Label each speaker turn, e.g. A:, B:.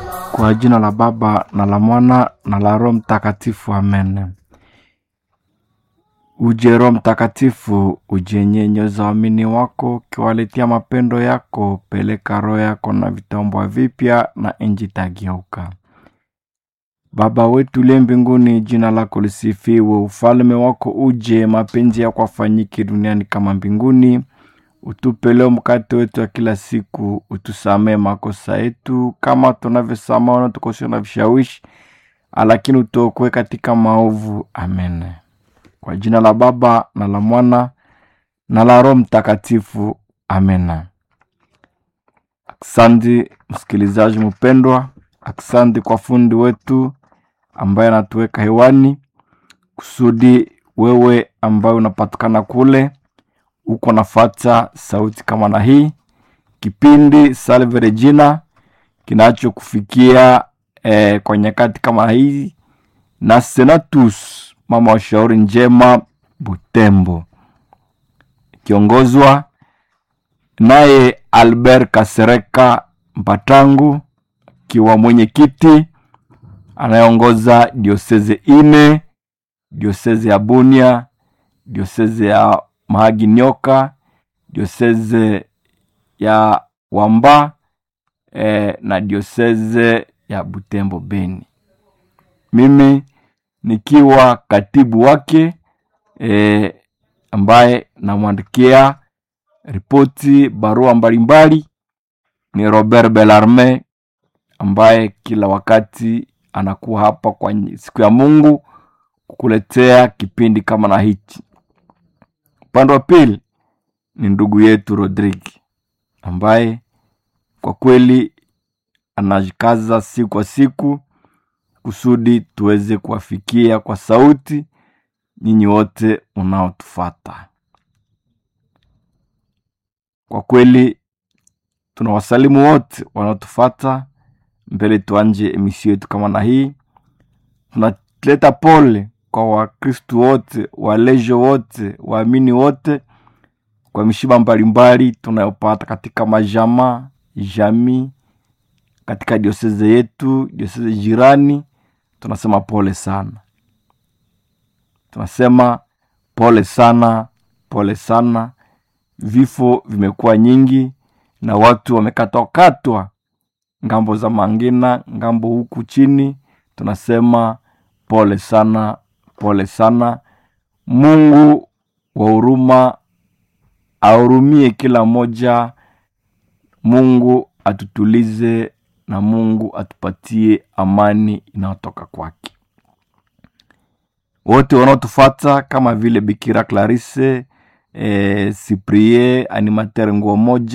A: Kwa jina la Baba na la Mwana na la Roho Mtakatifu, amen. Uje Roho Mtakatifu, ujenyenyeza waamini wako, ukiwaletea mapendo yako. Peleka roho yako na vitambwa vipya, na nchi itageuka. Baba wetu uliye mbinguni, jina lako lisifiwe, ufalme wako uje, mapenzi yako afanyike duniani kama mbinguni. Utupe leo mkate wetu wa kila siku, utusamee makosa yetu kama tunavyosamehe wanaotukosea na vishawishi, lakini utuokoe katika maovu. Amen. Kwa jina la Baba na la Mwana na la Roho Mtakatifu. Amen. Aksanti msikilizaji mpendwa, aksanti kwa fundi wetu ambaye anatuweka hewani kusudi wewe ambaye unapatikana kule uko nafata sauti kama na hii kipindi Salve Regina kinachokufikia eh, kwa nyakati kama hii na Senatus mama wa shauri njema Butembo, ikiongozwa naye Albert Kasereka Mpatangu akiwa mwenyekiti anayeongoza dioseze ine, dioseze ya Bunia, dioseze ya Mahagi Nyoka, dioseze ya Wamba eh, na dioseze ya Butembo Beni. Mimi nikiwa katibu wake eh, ambaye namwandikia ripoti barua mbalimbali ni Robert Belarme ambaye kila wakati anakuwa hapa kwa siku ya Mungu kukuletea kipindi kama na hichi. Upande wa pili ni ndugu yetu Rodrigue ambaye kwa kweli anajikaza siku kwa siku kusudi tuweze kuwafikia kwa sauti nyinyi wote unaotufata. Kwa kweli tunawasalimu wote wanaotufata mbele. Tuanje emisio yetu kama na hii, tunaleta pole kwa Wakristu wote, walejo wote, waamini wote kwa mishiba mbalimbali tunayopata katika majama jamii, katika dioseze yetu, dioseze jirani. Tunasema pole sana, tunasema pole sana, pole sana. Vifo vimekuwa nyingi na watu wamekatwakatwa ngambo za Mangina, ngambo huku chini. Tunasema pole sana, pole sana. Mungu wa huruma ahurumie kila mmoja. Mungu atutulize na Mungu atupatie amani inayotoka kwake. Wote wanaotufata kama vile Bikira Clarisse, eh, Cyprien animateur nguo moja